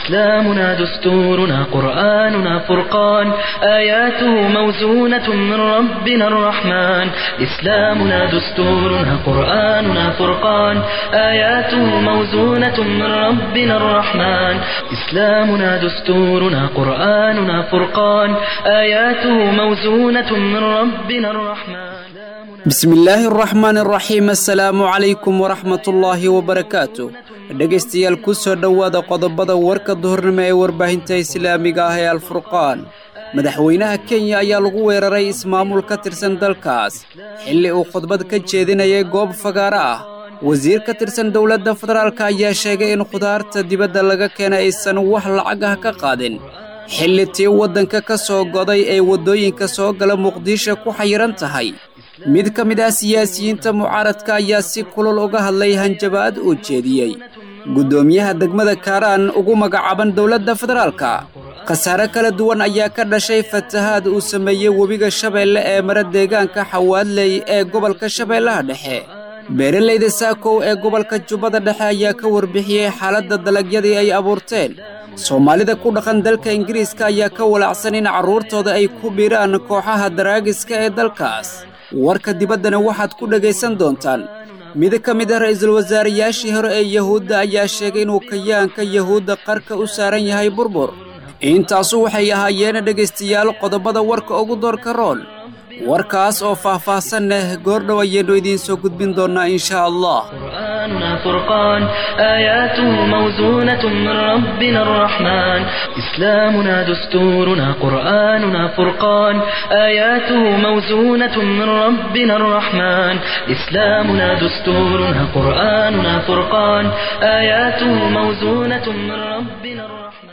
إسلامنا دستورنا قرآننا فرقان آياته موزونة من ربنا الرحمن إسلامنا دستورنا قرآننا فرقان آياته موزونة من ربنا الرحمن إسلامنا دستورنا قرآننا فرقان آياته موزونة من ربنا الرحمن bismi illaahi araxmaan araxiim assalaamu calaykum waraxmatullaahi wabarakaatu dhegaystayaal ku soo dhowaada qodobada warka duhurnimo ee warbaahinta islaamiga ah ee alfurqaan madaxweynaha kenya ayaa lagu weeraray ismaamul ka tirsan dalkaas xilli uu khudbad ka jeedinayay goob fagaaro ah wasiir ka tirsan dowladda federaalk ayaa sheegay in khudaarta dibadda laga keenay aysan wax lacag ah ka qaadin xilli tii waddanka ka soo goday ee waddooyinka soo gala muqdisho ku xayiran tahay mid ka mid ah siyaasiyiinta mucaaradka ayaa si kulul uga hadlay hanjabaad uu jeediyey guddoomiyaha degmada kaaraan ugu magacaaban dowladda federaalka khasaare kala duwan ayaa ka dhashay fatahaad uu sameeyey webiga shabeelle ee mara deegaanka xawaadley ee gobolka shabeellaha dhexe beeralayda saakow ee gobolka jubbada dhexe ayaa ka warbixiyey xaaladda dalagyadii ay abuurteen soomaalida ku dhaqan dalka ingiriiska ayaa ka walaacsan in carruurtooda ay ku biiraan kooxaha daraagiska ee dalkaas warka dibaddana waxaad ku dhegaysan doontaan mid ka mid ah ra'iisul wasaarayaashii hore ee yahuudda ayaa sheegay inuu kayaanka yahuudda qarka u saaran yahay burbur intaasu waxay ahaayeen dhegaystayaal qodobada warka ugu doorka rool warkaas oo faah-faahsan leh goordhow ayaynu idiin soo gudbin doonnaa inshaa allah قرآننا فرقان آياته موزونة من ربنا الرحمن إسلامنا دستورنا قرآننا فرقان آياته موزونة من ربنا الرحمن إسلامنا دستورنا قرآننا فرقان آياته موزونة من ربنا الرحمن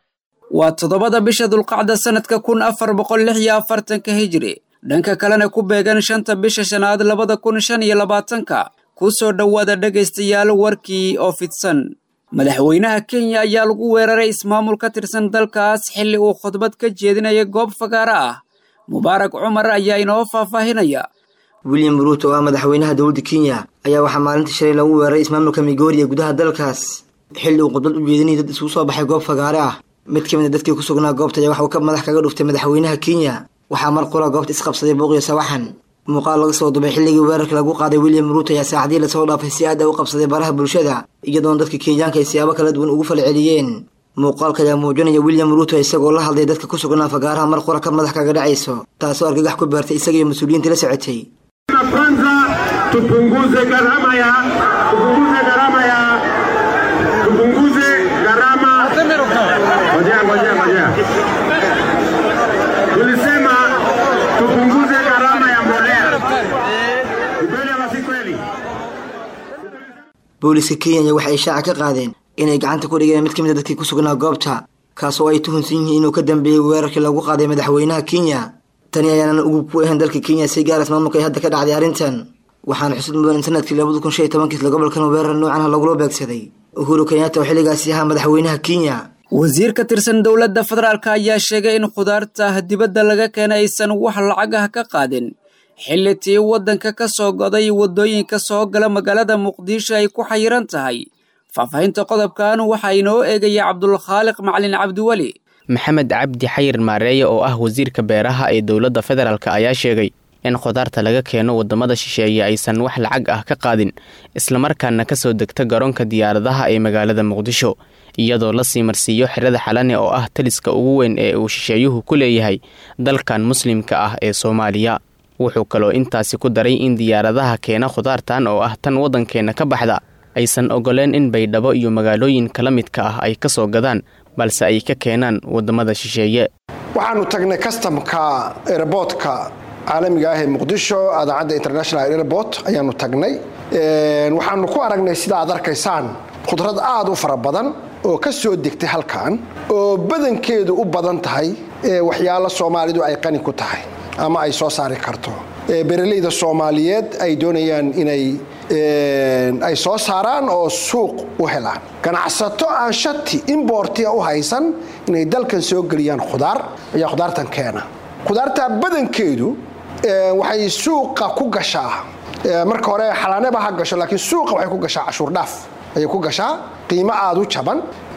waa toddobada bisha dulqacda sannadka kun afar boqol lix iyo afartanka hijri dhanka kalena ku beegan shanta bisha shanaad labada kun shan iyo labaatanka ku soo dhowaada dhegaystayaal warkii oo fidsan madaxweynaha kenya ayaa lagu weeraray ismaamul ka tirsan dalkaas xilli uu khudbad ka jeedinaya goob fagaaro ah mubaarak cumar ayaa inoo faahfaahinaya william ruuto oo ah madaxweynaha dowladda kenya ayaa waxaa maalinta shalay lagu weeraray ismaamulka migori ee gudaha dalkaas xilli uu khudbad u jeedinayay dad isugu soo baxay goob fagaare ah mid ka mid a dadkii ku sugnaa goobta ayaa waxa uu ka madax kaga dhuftay madaxweynaha kenya waxaa mar qura goobta isqabsaday booqiyo sawaxan muuqaal laga soo dubay xilligii weerarka lagu qaaday william ruuto ayaa saacadii lasoo dhaafay si aad a u qabsaday baraha bulshada iyadoona dadka kenyaanka ay siyaabo kala duwan ugu falceliyeen muuqaalka ayaa muujinaya william ruuto isagoo la hadlay dadka ku sugnaa fagaaraha mar qura ka madax kaga dhacayso taasoo argagax ku beertay isaga iyo mas-uuliyiintii la socotay kwanza tupunguze gharama ya tupunguze gharama ya tupunguze gharama ngojea ngojea ngojea tulisema tupunguze gharama ya mbolea ni kweli ama si kweli booliska kenya waxa ay shaaca ka qaadeen inay gacanta ku dhigeen mid ka mid a dadkii ku sugnaa goobta kaas oo ay tuhunsan yihiin inuu ka dambeeyey weerarkii lagu qaaday madaxweynaha kenya tani ayaanan ugub ku ahayn dalka kenya si gaar ismaamulka ay hadda ka dhacday arrintan waxaana xusud mudan in sanadkii labada kun shan iyo tobankiisla gobolkan weerar noocan ah lagula beegsaday uhuru kenyatta oo xilligaasi ahaa madaxweynaha kenya wasiir ka tirsan dowladda federaalk ayaa sheegay in khudaarta dibadda laga keenay aysan wax lacag ah ka qaadin xilli tii waddanka ka soo goday waddooyinka soo gala magaalada muqdisho ay ku xayiran tahay faahfaahinta qodobkan waxaa inoo eegaya cabdulkhaaliq macalin cabdiweli maxamed cabdi xayir maareeye oo ah wasiirka beeraha ee dowladda federaalk ayaa sheegay in khudaarta laga keeno waddamada shisheeye aysan wax lacag ah ka qaadin islamarkaana ka soo degta garoonka diyaaradaha ee magaalada muqdisho iyadoo la sii marsiiyo xerada xalane oo ah taliska ugu weyn ee uu shisheeyuhu ku leeyahay dalkan muslimka ah ee soomaaliya wuxuu kaloo intaasi ku daray in diyaaradaha keena khudaartan oo ah tan waddankeenna ka baxda aysan ogoleen in baydhabo iyo magaalooyin kala midka ah ay ka soo gadaan balse ay ka keenaan waddamada shisheeye waxaanu tagnay kastamka airboodka caalamiga ah ee muqdisho adaacadda international airport ayaanu tagnay waxaanu ku aragnay sida aad arkaysaan khudrad aad u fara badan oo ka soo degtay halkan oo badankeedu u badan tahay waxyaalo soomaalidu ay qani ku tahay ama ay soo saari karto beeralayda soomaaliyeed ay doonayaan inay ay soo saaraan oo suuq u helaan ganacsato aan shati imbortia u haysan inay dalkan soo geliyaan khudaar ayaa khudaartan keena khudaarta badankeedu waxay suuqa ku gashaa marka hore xalaaneba ha gasho laakiin suuqa waxay ku gashaa cashuur dhaaf ayay ku gashaa qiimo aada u jaban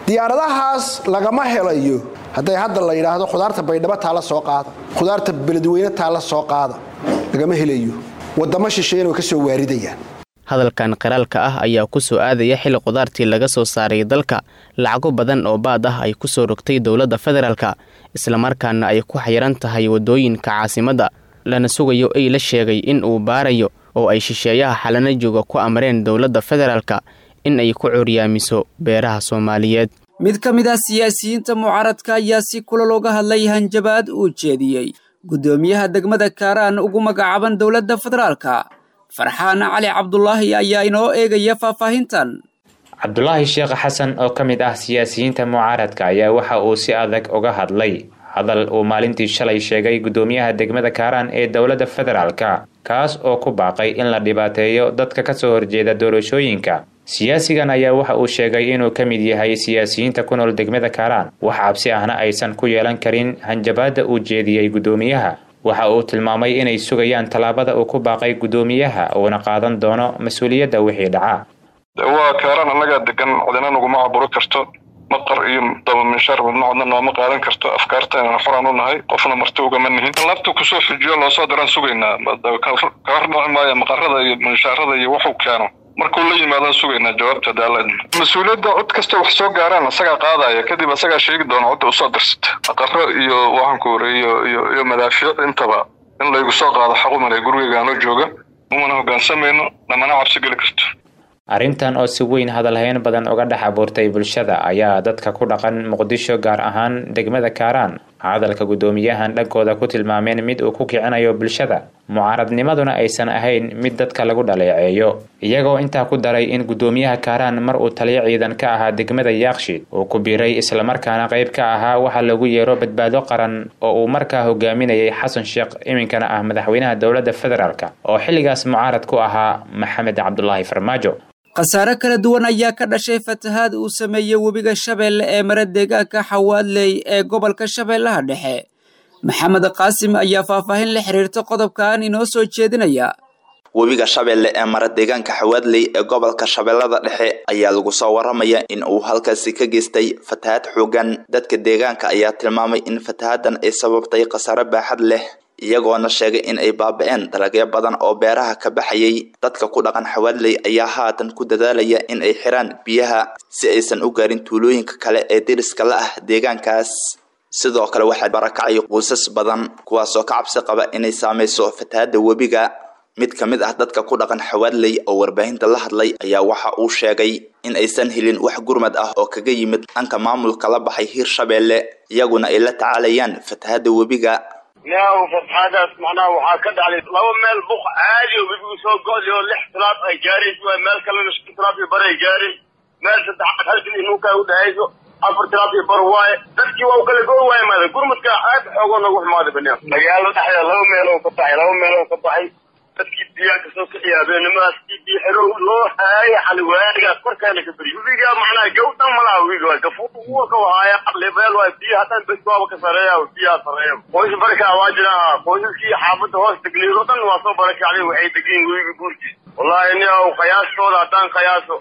diyaaradahaas lagama helayo hadday hadda la yidhaahdo khudaarta baydhabo taala soo qaada khudaarta beledweyne taala soo qaada lagama helayo wadamo shisheeyana way ka soo waaridayaan hadalkan qiraalka ah ayaa ku soo aadaya xili khudaartii laga soo saaray dalka lacago badan oo baad ah ay ku soo rogtay dowladda federaalka islamarkaana ay ku xayiran tahay waddooyinka caasimadda lana sugayo ay la sheegay in uu baarayo oo ay shisheeyaha xalana jooga ku amreen dowladda federaalka in ay ku curyaamiso beeraha soomaaliyeed mid ka mid ah siyaasiyiinta mucaaradka ayaa si kula looga hadlay hanjabaad uu jeediyey guddoomiyaha degmada kaaraan ugu magacaaban dowladda federaalka farxaan cali cabdulaahi ayaa inoo eegaya faahfaahintan cabdulaahi sheekh xasan oo ka mid ah siyaasiyiinta mucaaradka ayaa waxa uu si adag uga hadlay hadal uu maalintii shalay sheegay guddoomiyaha degmada kaaraan ee dowladda federaalka kaas oo ku baaqay in la dhibaateeyo dadka kasoo horjeeda doorashooyinka siyaasigan ayaa waxa uu sheegay inuu ka mid yahay siyaasiyiinta ku nool degmada kaaraan wax cabsi ahna aysan ku yeelan karin hanjabaadda uu jeediyey guddoomiyaha waxa uu tilmaamay inay sugayaan tallaabada uu ku baaqay guddoomiyaha uuna qaadan doono mas-uuliyadda wixii dhaca waa kaaraan annagaa degan cidina naguma caburo karto maqar iyo dabaminshaar midna codna nooma qaadan karto afkaarteenana xoraan u nahay qofna marti ugama nihin labta kusoo fujiyo loosoo diraan sugaynaa kala hordhaci maayo maqarada iyo minshaarada iyo wuxuu keeno markuu la yimaadaan sugaynaa jawaabta daalad mas-uuliyadda cod kasta wax soo gaaraan asagaa qaadaya kadib asagaa sheegi doona codda usoo dirsata maqaro iyo waxaanku horeeyo iyo iyo madaafiic intaba in laygu soo qaado xaqumale gurigeygaanoo jooga umana hogaansamayno namana cabsi geli karto arrintan oo si weyn hadalhayn badan uga dhex abuurtay bulshada ayaa dadka ku dhaqan muqdisho gaar ahaan degmada kaaraan hadalka guddoomiyahan dhankooda ku tilmaameen mid uu ku kicinayo bulshada mucaaradnimaduna aysan ahayn mid dadka lagu dhaleeceeyo iyagoo intaa ku daray in guddoomiyaha kaaraan mar uu taliyo ciidan ka ahaa degmada yaaqshiid uu ku biiray islamarkaana qayb ka ahaa waxa lagu yeero badbaado qaran oo uu markaa hogaaminayay xasan sheekh iminkana ah madaxweynaha dowladda federaalk oo xilligaas mucaarad ku ahaa maxamed cabdulaahi farmaajo khasaare kala duwan ayaa ka dhashay fatahaad uu sameeyey webiga shabeelle ee mara deegaanka xawaadley ee gobolka shabeellaha dhexe maxamed qaasim ayaa faahfaahin la xiriirta qodobkan inoo soo jeedinaya webiga shabeelle ee mara deegaanka xawaadley ee gobolka shabeellada dhexe ayaa lagu soo waramaya in uu halkaasi ka geystay fatahaad xoogan dadka deegaanka ayaa tilmaamay in fatahaaddan ay sababtay khasaare baaxad leh iyagoona sheegay in ay baaba-een dalagyo badan oo beeraha ka baxayay dadka ku dhaqan xawaadley ayaa haatan ku dadaalaya in ay xiraan biyaha si aysan u gaarin tuulooyinka kale ee deriska la ah deegaankaas sidoo kale waxaa barakacay quusas badan kuwaasoo ka cabsi qaba inay saameyso fatahaadda webiga mid ka mid ah dadka ku dhaqan xawaadley oo warbaahinta la hadlay ayaa waxa uu sheegay in aysan helin wax gurmad ah oo kaga yimid dhanka maamulka la baxay hiirshabeelle iyaguna ay la tacaalayaan fatahaadda webiga yaw fatxaadaas macnaha waxaa ka dhacday laba meel buq caadi oo webigu soo go-day oo lix tilaab ay gaarayso waay meel kalena shan tilaab iyo bar ay gaaray meel saddexaad halkan inuunkaa u dhahayso afar tilaab iyo bar waaye dadkii waa u kala go waaye maada gurmadka aad xoogoo nagu xumaaday baniam magaalo dhexdeeda laba meel oo ka baxay laba meel oo ka baxay dadkii biyaha kasoo kiciya habeenimadaas kii biyo xiro loo haaya xali waadigaas korkeena ka beriy webiga macnaha gawdhan malaha webiga waay gafuur uwa ka wahaaya lebeel waay biyo haddaan bes waaba ka sareeya biyaha sareeya qoys barkaa waa jira qoysaskii xaafadda hoos degneed oo dhan waa soo barakacday waxay degiin webiga guurkiis wallahi ni qiyaastooda haddaan qiyaaso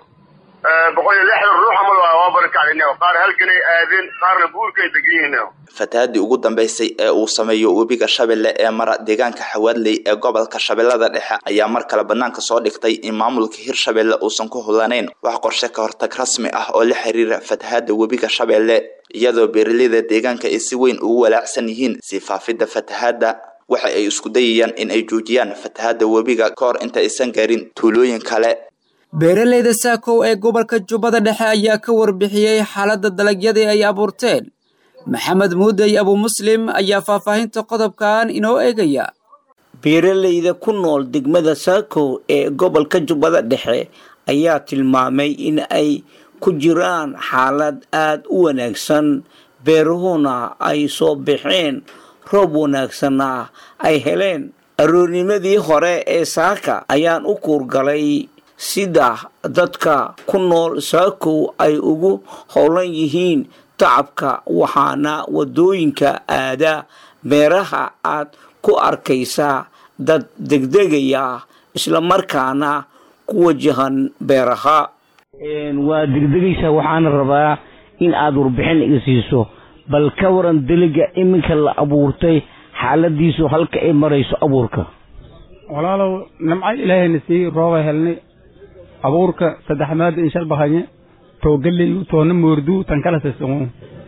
boqol iyo lixdan ruux amal waa waa barakacday qaar halganay aadeen qaarna buurkay degiyihiin fatahaadii ugu dambeysay ee uu sameeyo webiga shabeelle ee mara deegaanka xawaadley ee gobolka shabeellada dhexe ayaa mar kale banaanka soo dhigtay in maamulka hirshabeelle uusan ku hulanayn wax qorshe ka hortag rasmi ah oo la xiriira fatahaadda webiga shabeelle iyadoo beeraleyda deegaanka ay si weyn ugu walaacsan yihiin sii faafidda fatahaadda waxa ay isku dayayaan in ay joojiyaan fatahaadda webiga ka hor inta aysan gaarin tuulooyin kale beeraleyda saakow ee gobolka jubbada dhexe ayaa ka warbixiyey xaaladda dalagyadii ay abuurteen maxamed muudey abu muslim ayaa faahfaahinta qodobkan inoo eegaya beeraleyda ku nool degmada saakow ee gobolka jubbada dhexe ayaa tilmaamay in ay ku jiraan xaalad aada u wanaagsan beeruhuna ay soo baxeen roob wanaagsanna ay heleen aroornimadii hore ee saaka ayaan u kuurgalay sida dadka ku nool saakow ay ugu howlan yihiin tacabka waxaana wadooyinka aada beeraha aad ku arkaysaa dad degdegaya islamarkaana ku wajahan beeraha waa degdegaysaa waxaana rabaa in aad warbixin iga siiso bal ka waran deliga iminka la abuurtay xaaladiisu halka ay marayso abuurka walaalow nimco ilaahayna sii rooba helnay abuurka saddex maada in shal bahanye too galley toona moordu tan kala sisanwo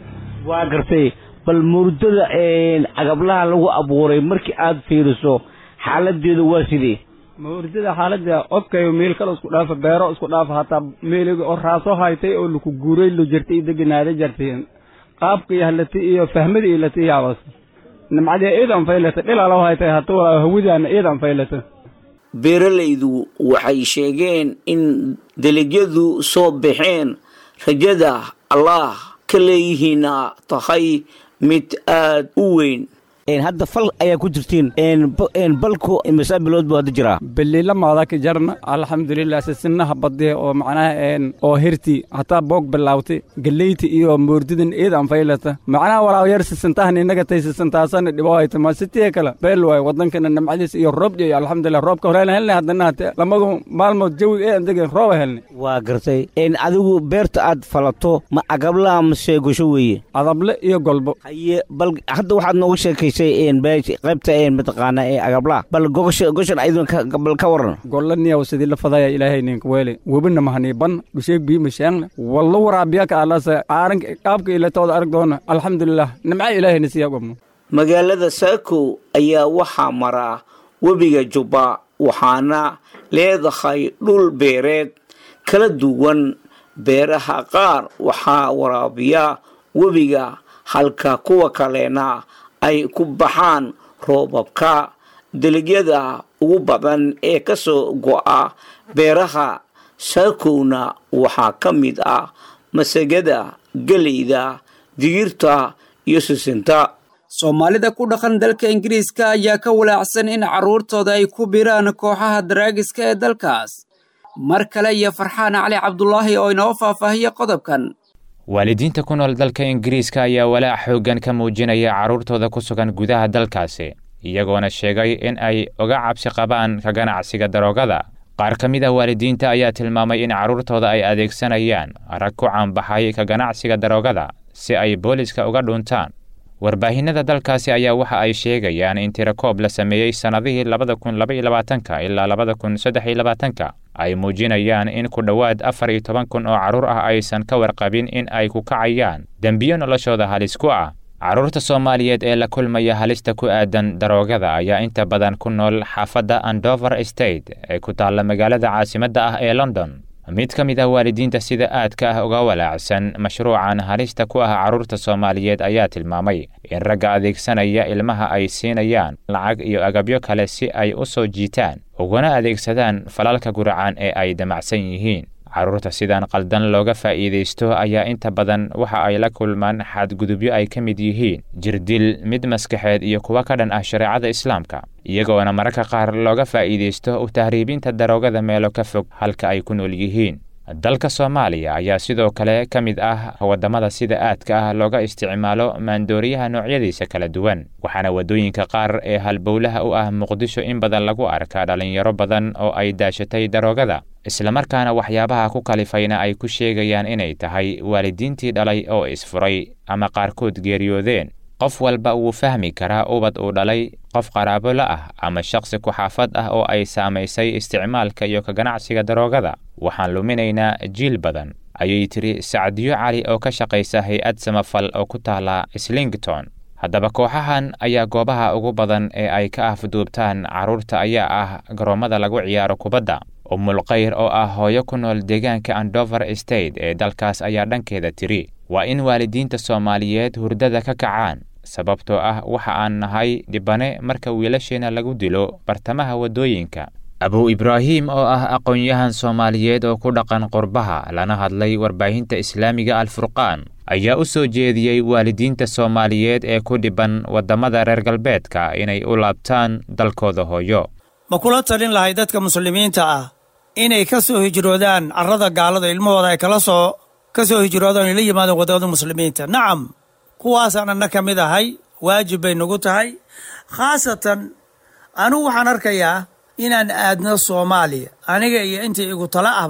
waa gartay bal murdada agablaha lagu abuuray markii aad fiiriso xaaladeedu waa sidee mawrdada xaalada odkayo meel kale isku dhaafa beero isku dhaafa hataa meeliga oo raaso haytay oo laku guuray lo jirtay iyo deganaada jartay qaabka iyo halatay iyo fahmada iyo latay yaabas nimcadii iidan faylata dhilalaw haytay hata walaa hawidaana iidan faylata beeralaydu waxay sheegeen in dalagyadu soo baxeen rajada allah ka leeyihiina tahay mid aad u weyn hadda fal ayaa ku jirtiin balku imisa bilood buu hadda jiraa beliila maadaka jarna alxamdulilah sisinaha badee oo macnaha oo hirti hataa boog bilaawtay galeyti iyo moordidan eedan faylata macnaha walaaw yar sisintahan inaga tay sisintaasana dhibo hayta ma sitii kale beel waay wadankana nimcadiis iyo roob iyo alxamdulilah roobka horeyna helnay haddana hate lamadu maalmood jawiga eedan degen rooba helnay waa gartay adigu beerta aad falato ma agablaha mase gosho weeye adable iyo golbo haye bal hadda waxaad nooga sheekaysay qaybta mataqaana ee agablaha bal goshan ayadbal ka waran golaniyaw sidii la fadaya ilaahay ninka weele webina mahanii ban dhusheeg bii masheegne walla waraabiyaka alase aaranka qaabka ilatooda arag doona alxamdulilah nimca ilaahayna siya gobno magaalada saako ayaa waxaa maraa webiga jubba waxaana leedahay dhul beereed kala duwan beeraha qaar waxaa waraabiya webiga halka kuwa kalena ay ku baxaan roobabka dalagyada ugu badan ee ka soo go'a beeraha saakowna waxaa ka mid ah masagada geleyda digirta iyo sisinta soomaalida ku dhaqan dalka ingiriiska ayaa ka walaacsan in carruurtooda ay ku biraan kooxaha daraagiska ee dalkaas mar kale iyo farxaan cali cabdulaahi oo inoo faahfaahiya qodobkan waalidiinta ku nool dalka ingiriiska ayaa walaac xooggan ka muujinaya carruurtooda ku sugan gudaha dalkaasi iyagoona sheegay in ay uga cabsi qabaan ka ganacsiga daroogada qaar ka mid ah waalidiinta ayaa tilmaamay in carruurtooda ay adeegsanayaan rag ku caanbaxay ka ganacsiga daroogada si ay booliska uga dhuntaan warbaahinada dalkaasi ayaa waxa ay sheegayaan in tirakoob la sameeyey sannadihii labada kun labaiyo labaatanka ilaa labada kun saddex iyo labaatanka ay muujinayaan in ku dhowaad afar iyo toban kun oo carruur ah aysan ka warqabin in ay ku kacayaan dembiyo noloshooda halis ku ah carruurta soomaaliyeed ee la kulmaya halista ku aadan daroogada ayaa inta badan ku nool xaafadda andover state ee ku taalla magaalada caasimadda ah ee london mid ka mid ah waalidiinta sida aadka ah uga walaacsan mashruucan halista ku ah carruurta soomaaliyeed ayaa tilmaamay in ragga adeegsanaya ilmaha ay siinayaan lacag iyo agabyo kale si ay u soo jiitaan uguna adeegsadaan falalka guracan ee ay damacsan yihiin carruurta sidaan qaldan looga faa'iidaysto ayaa inta badan waxa ay la kulmaan xadgudubyo ay ka mid yihiin jirdil mid maskaxeed iyo kuwa ka dhan ah shareecada islaamka iyagoona mararka qaar looga faa'iidaysto u tahriibinta daroogada meelo ka fog halka ay ku nool yihiin dalka soomaaliya ayaa sidoo kale ka mid ah waddamada sida aadka ah looga isticmaalo maandooriyaha noocyadiisa kala duwan waxaana waddooyinka qaar ee halbowlaha u ah muqdisho in badan lagu arkaa dhallinyaro badan oo ay daashatay daroogada islamarkaana waxyaabaha ku kalifayna ay ku sheegayaan inay tahay waalidiintii dhalay oo isfuray ama qaarkood geeriyoodeen qof walba wuu fahmi karaa ubad uu dhalay qof qaraabo la ah ama shakhsi ku-xaafad ah oo ay saamaysay isticmaalka iyo ka ganacsiga daroogada waxaan luminaynaa jiil badan ayay tiri sacdiyo cali oo ka shaqaysa hay-ad samafal oo ku taala slington haddaba kooxahan ayaa goobaha ugu badan ee ay ka afduubtaan carruurta ayaa ah garoommada lagu ciyaaro kubadda umulkhayr oo ah hooyo ku nool deegaanka andover state ee dalkaas ayaa dhankeeda tiri waa in waalidiinta soomaaliyeed hurdada ka kacaan sababtoo ah waxa aan nahay dhibane marka wiilasheena lagu dilo bartamaha waddooyinka abu ibraahim oo ah aqoon-yahan soomaaliyeed oo ku dhaqan qurbaha lana hadlay warbaahinta islaamiga alfurqaan ayaa u soo jeediyey waalidiinta soomaaliyeed ee ku dhiban waddamada reer galbeedka inay u laabtaan dalkooda hooyo ma kula talin lahay dadka muslimiinta ah inay ka soo hijroodaan carrada gaalada ilmahooda ay kala soo ka soo hijroodaan ay la yimaadaan waddamada muslimiinta nacam kuwaasaan anna ka mid ahay waajib bay nagu tahay khaasatan anugu waxaan arkayaa inaan aadno soomaaliya aniga iyo intii igu tala ahba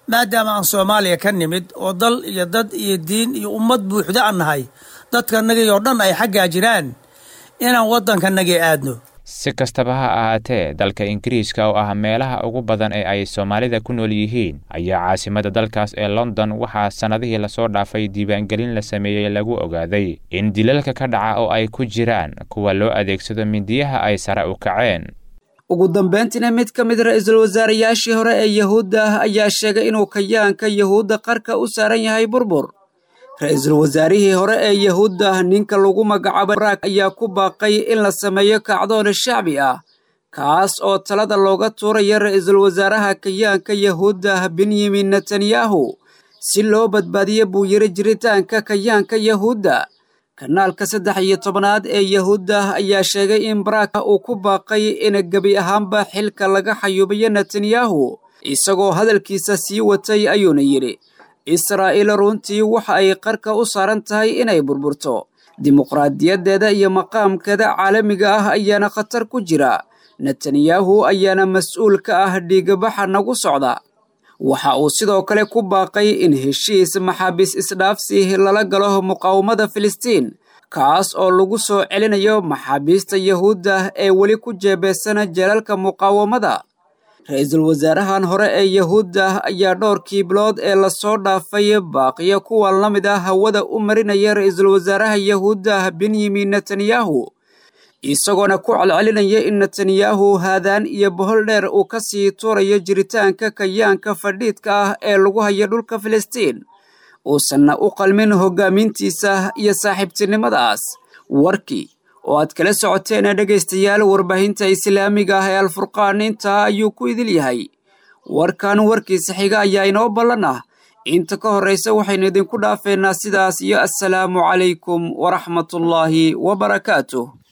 maadaama aan soomaaliya ka nimid oo dal iyo dad iyo diin iyo ummad buuxda aan nahay dadkanagii oo dhan ay xaggaa jiraan inaan waddankanagii aadno si kastaba ha ahaatee dalka ingiriiska oo ah meelaha ugu badan ee ay soomaalida ku nool yihiin ayaa caasimada dalkaas ee london waxaa sannadihii lasoo dhaafay diiwaangelin la sameeyey lagu ogaaday in dilalka ka dhaca oo ay ku jiraan kuwa loo adeegsado mindiyaha ay sare u kaceen ugu dambayntiina mid ka mid ra-iisul wasaarayaashii hore ee yahuudda ah ayaa sheegay inuu kayaanka yahuudda qarka u saaran yahay burbur ra-iisul wasaarihii hore ee yahuudda ninka lagu magacaabo baraak ayaa ku baaqay in la sameeyo kacdoon shacbi ah kaas oo talada looga tuuraya ra-iisul wasaaraha kayaanka yahuudda benyamin netanyahu si loo badbaadiyo buu yiri jiritaanka kayaanka yahuudda kanaalka saddex iyo tobanaad ee yahuudda ayaa sheegay in baraak uu ku baaqay in gebi ahaanba xilka laga xayuubiyo netanyahu isagoo hadalkiisa sii watay ayuuna yidhi israa'iil runtii waxa ay qarka u saaran tahay inay burburto dimuqraadiyaddeeda iyo maqaamkeeda caalamiga ah ayaana khatar ku jira netanyahu ayaana mas-uul ka ah dhiigabaxa nagu socda waxa uu sidoo kale ku baaqay in heshiis maxaabiis isdhaafsi lala galo muqaawamada filistiin kaas oo lagu soo celinayo maxaabiista yahuudda ee weli ku jeebeysana jeelalka muqaawamada ra-iisul wasaarahan hore ee yahuudda ayaa dhowrkii bilood ee lasoo dhaafay baaqiyo kuwan la mid ah hawada u marinaya ra-iisul wasaaraha yahuudda benyamin netanyahu isagoona ku celcelinaya in netanyahu haadaan iyo bohol dheer uu ka sii tuurayo jiritaanka kayaanka fadhiidka ah ee lagu hayo dhulka filistiin uusanna u qalmin hoggaamintiisa iyo saaxiibtinimadaas warkii oo aad kala socoteen dhegaystayaal warbaahinta islaamiga ah ee alfurqaan intaa ayuu ku idil yahay warkan warkiisa xiga ayaa inoo ballan ah inta ka horraysa waxaynu idinku dhaafeynaa sidaas iyo assalaamu calaykum waraxmatullaahi wabarakaatuh